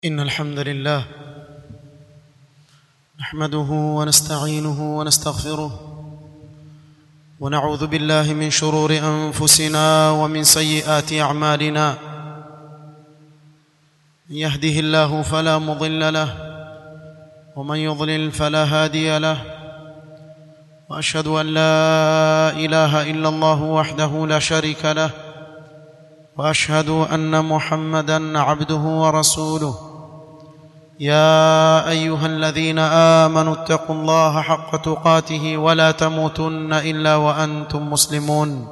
إن الحمد لله نحمده ونستعينه ونستغفره ونعوذ بالله من شرور أنفسنا ومن سيئات أعمالنا من يهده الله فلا مضل له ومن يضلل فلا هادي له وأشهد أن لا إله إلا الله وحده لا شريك له واشهد ان محمدا عبده ورسوله يا ايها الذين امنوا اتقوا الله حق تقاته ولا تموتن الا وانتم مسلمون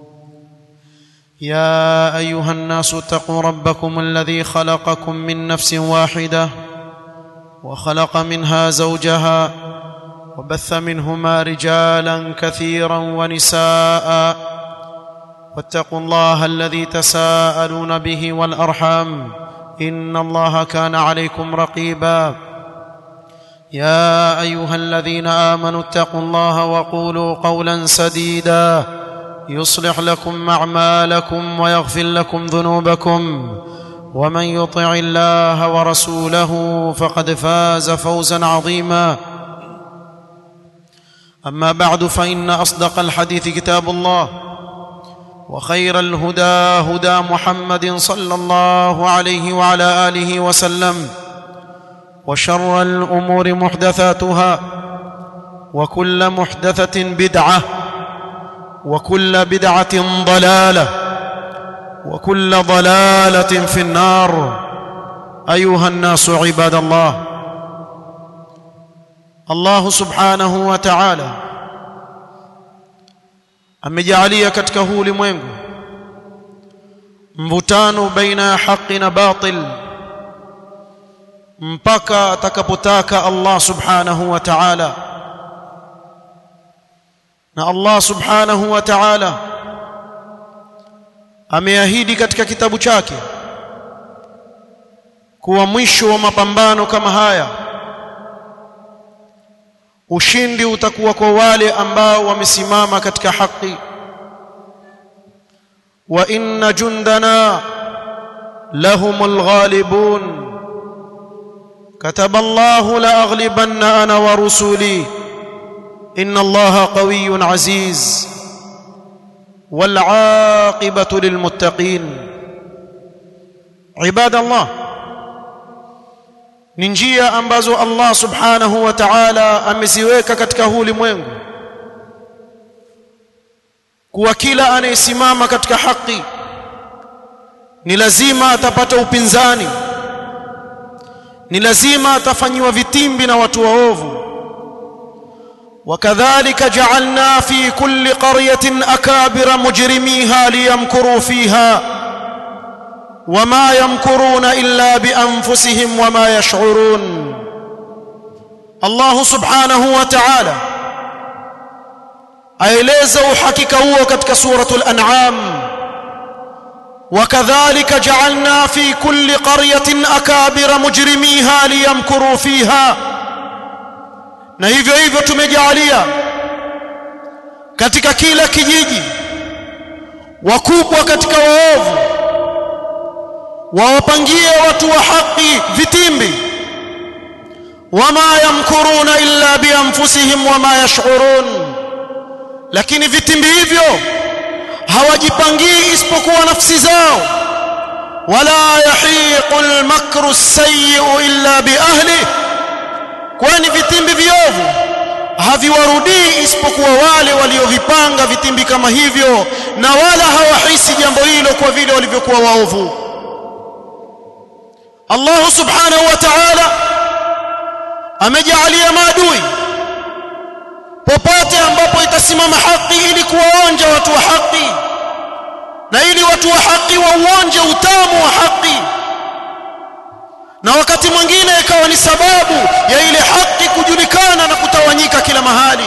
يا ايها الناس اتقوا ربكم الذي خلقكم من نفس واحده وخلق منها زوجها وبث منهما رجالا كثيرا ونساء واتقوا الله الذي تساءلون به والارحام ان الله كان عليكم رقيبا يا ايها الذين امنوا اتقوا الله وقولوا قولا سديدا يصلح لكم اعمالكم ويغفر لكم ذنوبكم ومن يطع الله ورسوله فقد فاز فوزا عظيما اما بعد فان اصدق الحديث كتاب الله وخير الهدى هدى محمد صلى الله عليه وعلى اله وسلم وشر الامور محدثاتها وكل محدثه بدعه وكل بدعه ضلاله وكل ضلاله في النار ايها الناس عباد الله الله سبحانه وتعالى amejalia katika huu ulimwengu mvutano baina ya haki na batil mpaka atakapotaka Allah subhanahu wa ta'ala na Allah subhanahu wa ta'ala ameahidi katika kitabu chake kuwa mwisho wa mapambano kama haya ushindi utakuwa kwa wale ambao wamesimama katika haki wa inna jundana lahumul ghalibun kataba Allah la aghlibanna ana wa rusuli inna Allah qawiyyun aziz wal aqibatu lil muttaqin ibadallah ni njia ambazo Allah subhanahu wa ta'ala ameziweka katika huu ulimwengu kuwa kila anayesimama katika haki ni lazima atapata upinzani ni lazima atafanyiwa vitimbi na watu waovu وكذلك جعلنا في كل قرية أكابر مجرميها ليمكروا فيها وما يمكرون الا بانفسهم وما يشعرون الله سبحانه وتعالى aeleza uhakika huo katika suratul an'am wakadhalika ja'alna fi kulli qaryatin akabira mujrimiha liyamkuru fiha na hivyo hivyo tumejalia katika kila kijiji wakubwa katika waovu wawapangie watu wa haki vitimbi wama yamkuruna illa bianfusihim wama yash'urun lakini vitimbi hivyo hawajipangii isipokuwa nafsi zao wala yahiqu almakru as-sayyi'u illa biahli kwani vitimbi viovu haviwarudii isipokuwa wale waliovipanga vitimbi kama hivyo na wala hawahisi jambo hilo kwa vile walivyokuwa waovu Allah subhanahu wa ta'ala amejalia maadui popote ambapo itasimama haki ili kuwaonja watu wa haki na ili watu wa haki wauonje utamu wa haki na wakati mwingine ikawa ni sababu ya ile haki kujulikana na kutawanyika kila mahali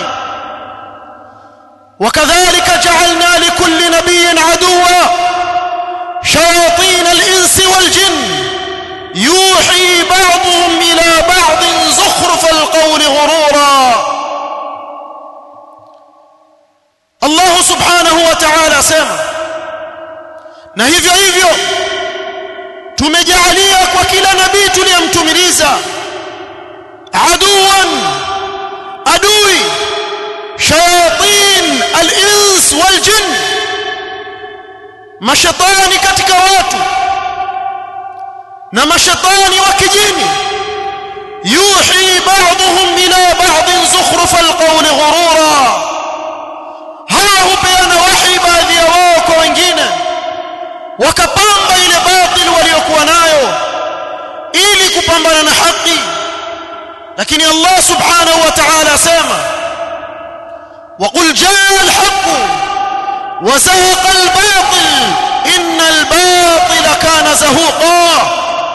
wakadhalika ja'alna likulli nabiyyin aduwa shayatin al-insi wal-jinn يوحي بعضهم إلى بعض زخرف القول غرورا الله سبحانه وتعالى سema na hivyo hivyo tumejalia kwa kila ewe nabii tuliyemtumiliza aduwan adui shayatin al-ins wal jinn mashaitani katika watu na mashaitani wa kijini yuhi ba'dhum ila ba'd zukhruf al-qawl ghurura hawa hupeana wahi baadhi ya wao kwa wengine wakapamba ile batil waliokuwa nayo ili kupambana na haki lakini Allah subhanahu wa ta'ala asema وقل جاء الحق وزهق الباطل إن الباطل كان زهوقا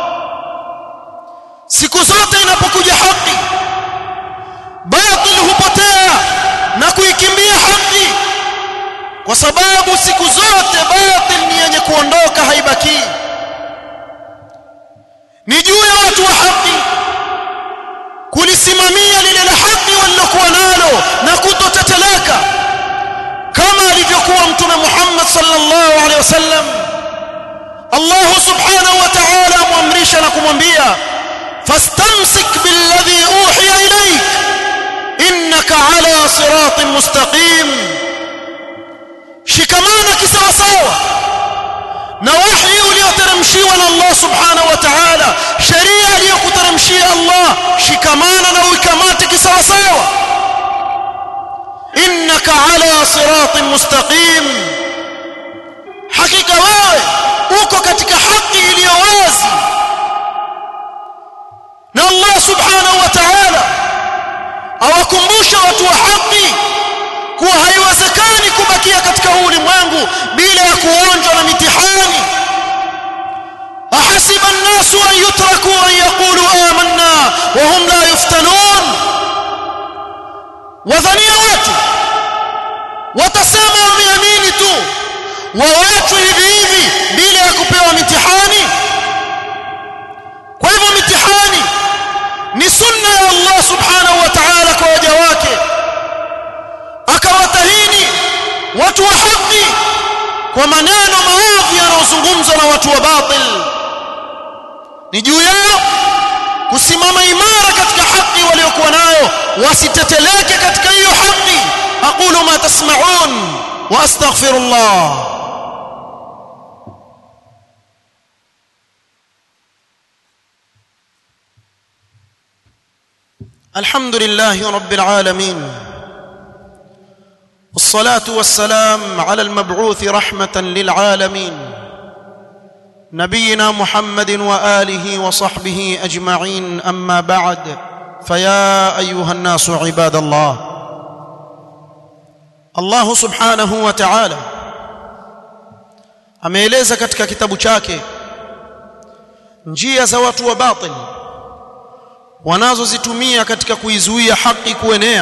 siku zote inapokuja haki batil hupotea na kuikimbia haki kwa sababu siku zote batil ni yenye kuondoka haibaki ni juu ya watu wa haki kulisimamia lile la haki walilokuwa nalo na kutoteteleka kama alivyokuwa mtume Muhammad sallallahu alaihi wasallam Allah subhanahu wa ta'ala amwamrisha na kumwambia fastamsik billadhi uhiya ilayk innaka ala siratin mustaqim shikamana kisawasawa na wahi ulioteremshiwa na Allah subhanahu wa ta'ala sheria aliyokuteremshia Allah shikamana na uikamate kisawasawa innaka ala siratin mustaqim hakika wewe uko katika haki iliyo wazi na Allah subhanahu wa ta'ala awakumbusha watu wa haki kuwa haiwezekani kubakia katika ulimwengu bila ya kuonjwa na mitihani ahasiba an-nasu an yutraku an yaqulu amanna wa hum la yuftanun wadhania watu watasema wameamini tu waachwe hivi hivi bila ya kupewa mitihani kwa hivyo mitihani ni sunna ya Allah subhanahu wa ta'ala kwa waja wake akawatahini watu wa haki kwa maneno maovu yanayozungumzwa na watu wa batil ni juu yao kusimama imara katika haki waliokuwa nayo wasiteteleke katika hiyo haki aqulu ma tasma'un wa astaghfirullah الحمد لله رب العالمين والصلاه والسلام على المبعوث رحمه للعالمين نبينا محمد واله وصحبه اجمعين اما بعد فيا ايها الناس عباد الله الله سبحانه وتعالى ameeleza katika kitabu chake njia za watu wa batil wanazozitumia katika kuizuia haki kuenea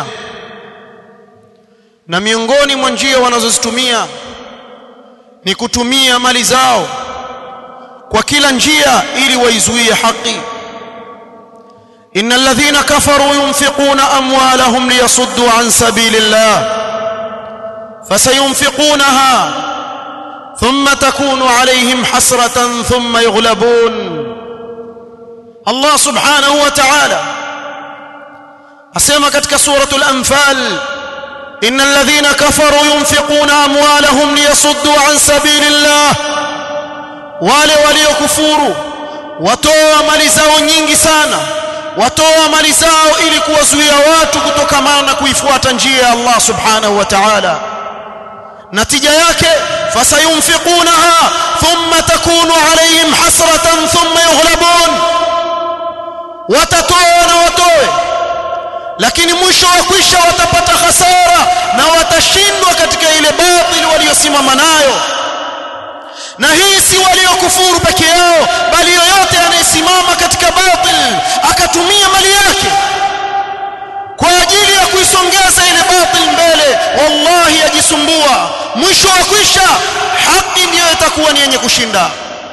na miongoni mwa njia wanazozitumia ni kutumia mali zao kwa kila njia ili waizuie haki innal ladhina kafaru yunfiquna amwalahum liyasuddu an sabilillah fasayunfiqunaha thumma takunu alayhim hasratan thumma yughlabun Allah subhanahu wa ta'ala asema katika suratul anfal innal ladhina kafaru yunfiquna amwalahum liyasuddu an sabilillah wale waliokufuru watoa mali zao nyingi sana watoa mali zao ili kuwazuia watu kutokamana na kuifuata njia ya Allah subhanahu wa ta'ala natija yake fasayunfiqunaha thumma takunu alayhim hasratan thumma yughlabun watatoa na watoe lakini mwisho wa kwisha watapata hasara na watashindwa katika ile batili waliosimama nayo na hii si waliokufuru peke yao bali yoyote anayesimama katika batil akatumia mali yake kwa ajili ya kuisongeza ile batil mbele wallahi ajisumbua mwisho wa kwisha haki ndiyo itakuwa ni yenye kushinda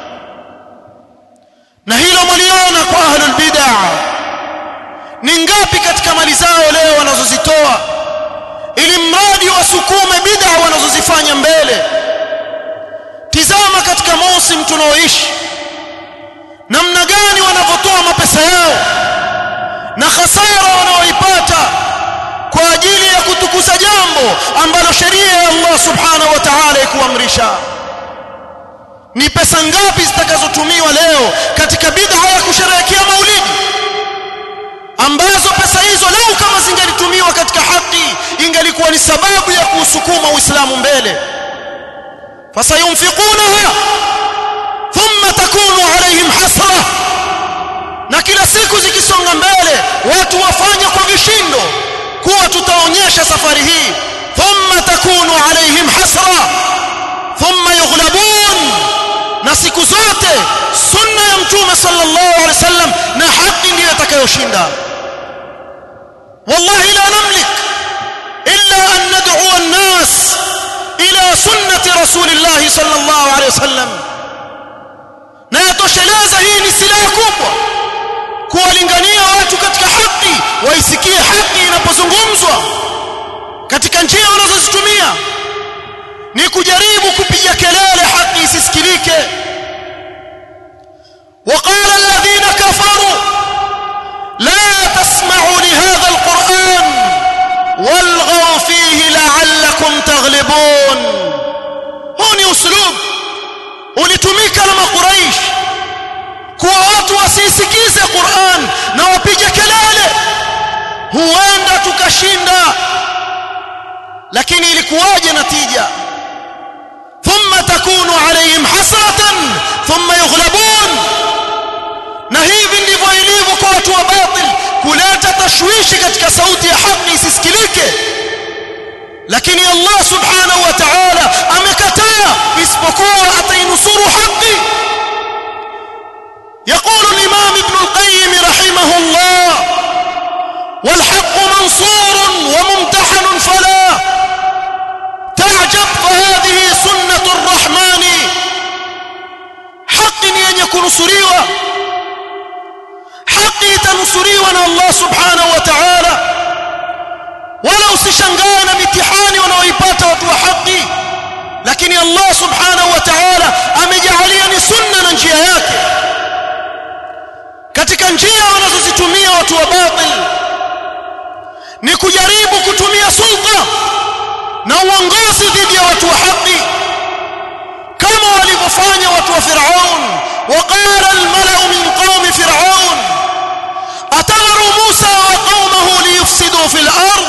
na hilo mliona kwa ahlul bid'ah ni ngapi katika mali zao leo wanazozitoa ili mradi wasukume bid'a wanazozifanya mbele tizama katika mausim tunaoishi namna gani wanavyotoa mapesa yao na hasara wanaoipata kwa ajili ya kutukuza jambo ambalo sheria ya Allah subhanahu wa ta'ala ikuamrisha ni pesa ngapi zitakazotumiwa leo katika bid'a ya kusherehekea maulidi ambazo pesa hizo lau kama zingelitumiwa katika haki ingelikuwa ni sababu ya kuusukuma uislamu mbele fasayunfiqunaha thumma takunu alaihim hasra na kila siku zikisonga mbele watu wafanya kwa vishindo kuwa tutaonyesha safari hii thumma takunu alaihim hasra thumma yughlabun na siku zote sunna ya mtume sallallahu alaihi wasallam na haki ndiyo itakayoshinda wallahi la namlik illa an nad'u an-nas ila sunnati rasulillah sallallahu alaihi wasallam na yatosheleza hii ni silaha kubwa kuwalingania watu katika haki waisikie haki inapozungumzwa katika njia wanazozitumia ni kujaribu kupiga kelele haki isisikilike وقال الذين كفروا لا تسمعوا لهذا القرآن والغوا فيه لعلكم تغلبون هوني أسلوب ulitumika na makuraish kuwa watu wasisikize Qur'an na wapige kelele huenda tukashinda lakini ilikuwaje natija thumma takunu alayhim hasratan thumma yughlabun na hivi ndivyo ilivyo kwa watu wa batil kuleta tashwishi katika sauti ya haki isisikilike lakini Allah subhanahu wa ta'ala amekataa isipokuwa atainusuru haki يقول الإمام ابن القيم رحمه الله والحق منصور وممتحن فلا تعجب فهذه سنة الرحمن حق yenye kunusuriwa haki itanusuriwa na Allah subhanahu wa ta'ala wala usishangae na mitihani wanaoipata watu wa haki lakini Allah subhanahu wa ta'ala amejalia ni sunna na njia yake katika njia wanazozitumia watu wa batil ni kujaribu kutumia sulta na uongozi dhidi ya watu wa haki kama walivyofanya watu wa Firaun waqala almalau min qaumi Firaun atamaru Musa wa qaumahu liyufsidu fil ard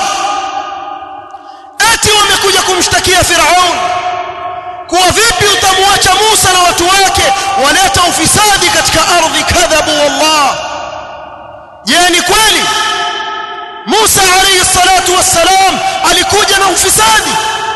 ati wamekuja kumshtakia Firaun kuwa vipi utamwacha Musa na watu wake waleta ufisadi katika ardhi kadhabu wallah je ni kweli Musa alayhi salatu wassalam alikuja na ufisadi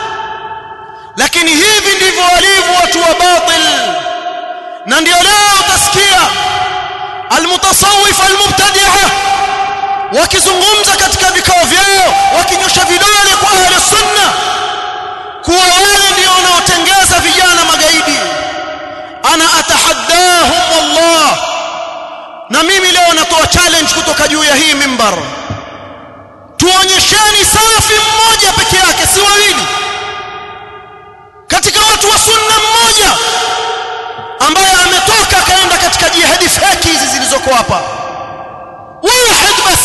lakini hivi ndivyo walivyo watu wa batil na ndio leo utasikia almutasawwif almubtadi'a wakizungumza katika vikao vyao wakinyosha vidole kwa ahli sunna kuwa wale ndio wanaotengeza vijana magaidi ana atahaddahum wallah na mimi leo natoa challenge kutoka juu ya hii mimbar tuonyesheni salafi mmoja peke yake si wawili katika watu wa sunna mmoja ambaye ametoka akaenda katika jihadi feki hizi zilizoko hapa wahid bas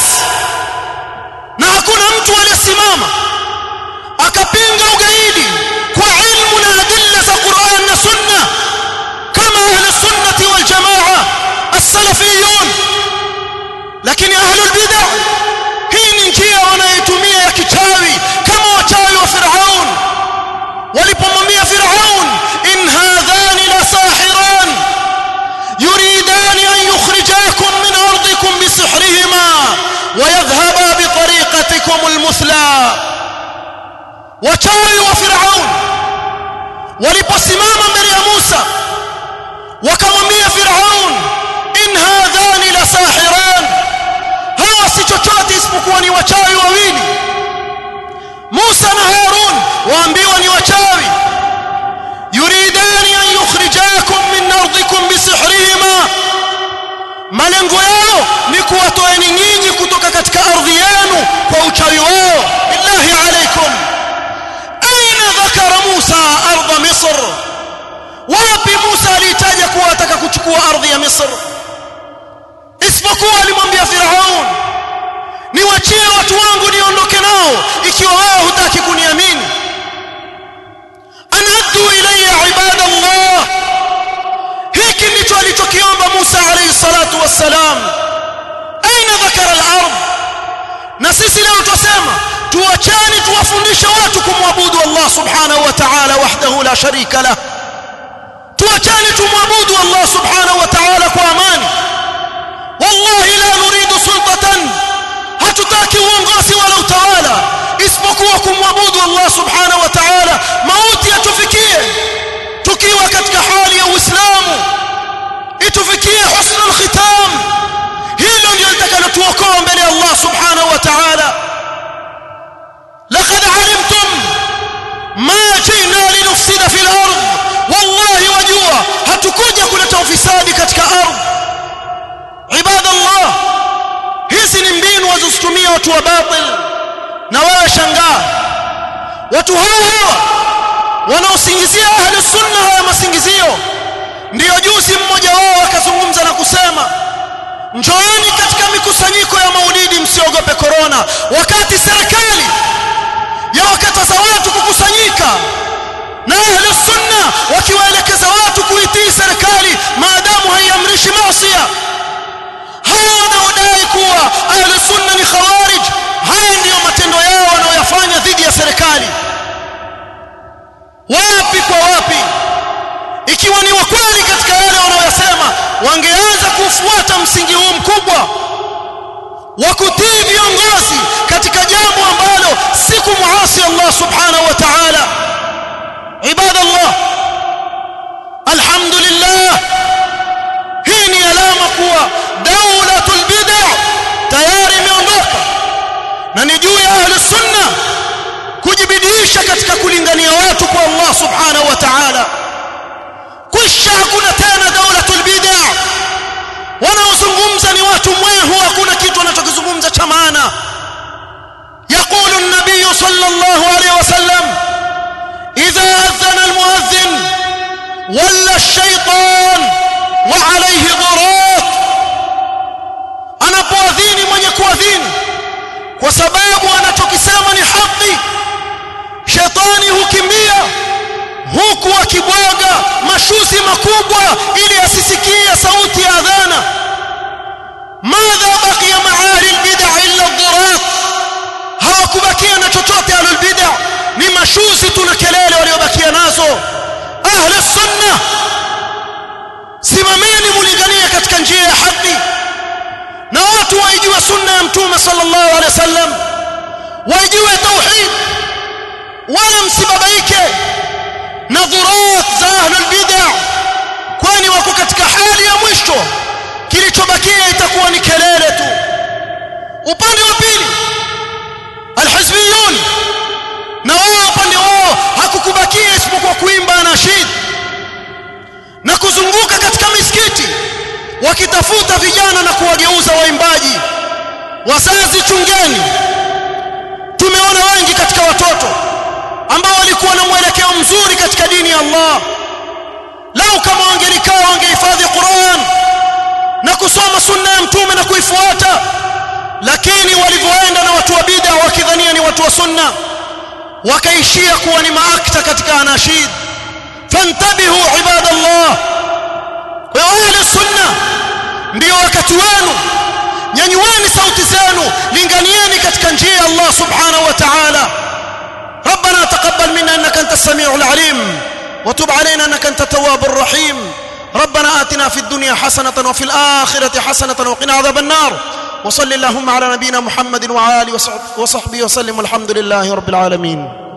na hakuna mtu aliyesimama akapinga ugaidi kwa ilmu na adilla za Qur'an na Sunna kama ahli sunnati wal jamaa as-salafiyun lakini ahli bid'ah hii ni njia wanayotumia ya kichawi kama wachawi wa Firaun walipomwambia Firaun in hadhani la sahiran yuridan an yukhrijakum min ardikum bisihrihima wa yadhhaba bi tariqatikum al-muthla wachawi wa Firaun waliposimama mbele ya Musa wakamwambia Firaun in hadhani la sahiran hawa si chochote isipokuwa ni wachawi wawili Musa na Harun waambiwa ni wachawi yuridani an yukhrijakum min ardikum bisihrihima malengo yao ni kuwatoeni nyinyi kutoka katika ardhi yenu kwa uchawi wao billahi alaikum aina dhakara Musa ardha Misr wapi Musa alitaja kuwa ataka kuchukua ardhi ya Misr isipokuwa alimwambia Firaun niwachie watu wangu niondoke nao ikiwa wewe hutaki kuniamini anaddu ilayya ibadallah hiki ndicho alichokiomba Musa alayhi salatu wassalam aina dhakara al-ard na sisi leo tusema tuachane tuwafundishe watu kumwabudu Allah subhanahu wa ta'ala wahdahu la sharika lah tuachane tumwabudu Allah subhanahu wa ta'ala kwa amani wallahi la nuridu sultatan hatutaki uongozi wala utawala isipokuwa kumwabudu Allah subhanahu wa ta'ala mauti yatufikie tukiwa katika hali ya uislamu itufikie husnul khitam hilo ndio litakalotuokoa mbele ya Allah subhanahu wa ta'ala laqad alimtum ma jina linufsida fil ard wallahi wajua hatukuja kuleta ufisadi katika ardhi ibadallah hizi ni mbinu wazozitumia watu wa batil na wewe shangaa watu hao hawa wanaosingizia ahli sunna haya masingizio ndiyo juzi mmoja wao akazungumza na kusema njooni katika mikusanyiko ya maulidi msiogope korona wakati serikali ya wakataza watu kukusanyika na ahli sunna wakiwaelekeza watu kuitii serikali maadamu haiamrishi maasi hawa wanaodai kuwa ahli sunna ni khawarij haya ndiyo matendo yao wanaoyafanya dhidi ya serikali wapi kwa wapi ikiwa ni wakweli katika yale wanaoyasema wangeanza kufuata msingi huu mkubwa wa kutii viongozi katika jambo ambalo si kumuasi Allah subhanahu wa ta'ala ibadallah alhamdulillah hii ni alama kuwa daulatul bid'a tayari imeondoka na ni juu ya ahli sunna kujibidiisha katika kulingania watu kwa Allah subhanahu wa ta'ala kisha hakuna tena daulatul bid'a wanaozungumza ni watu mwehu hakuna kitu wanachokizungumza cha maana يقول النبي صلى الله عليه وسلم إذا أذن المؤذن ولا الشيطان وعليه ضرات anapoadhini mwenye kuadhini kwa sababu anachokisema ni haki shetani hukimbia huku akibwaga mashuzi makubwa ili asisikie sauti ya adhana madha baqiya maali albid'a illa ad-durat hawakubakia na chochote ahlul bid'a ni mashuzi tu na kelele waliobakia nazo ahli sunna simameni mulingania katika njia ya haki na watu waijue sunna ya mtume sallallahu alaihi wasallam waijue tauhid wala msibabaike na dhurat za ahlul bid'a kwani wako katika hali ya mwisho kilichobakia itakuwa ni kelele tu upande wa pili alhizbiyun na wao upande wao hakukubakia isipokuwa kuimba anashid na kuzunguka katika misikiti wakitafuta vijana na kuwageuza waimbaji wazazi chungeni tumeona wengi katika watoto ambao walikuwa na mwelekeo mzuri katika dini ya Allah lau kama wangelikaa wangehifadhi Qur'an na kusoma sunna ya mtume na kuifuata lakini walivyoenda na watu wa bid'a wakidhania ni watu wa sunna wakaishia kuwa ni maakta katika anashid fantabihu ibadallah kwa ahli sunna ndio wakati wenu nyanyueni sauti zenu linganieni katika njia ya Allah subhanahu wa ta'ala ربنا تقبل منا انك انت السميع العليم وتب علينا انك انت التواب الرحيم ربنا آتنا في الدنيا حسنة وفي الآخرة حسنة وقنا عذاب النار وصل اللهم على نبينا محمد وعلى اله وصحبه وسلم والحمد لله رب العالمين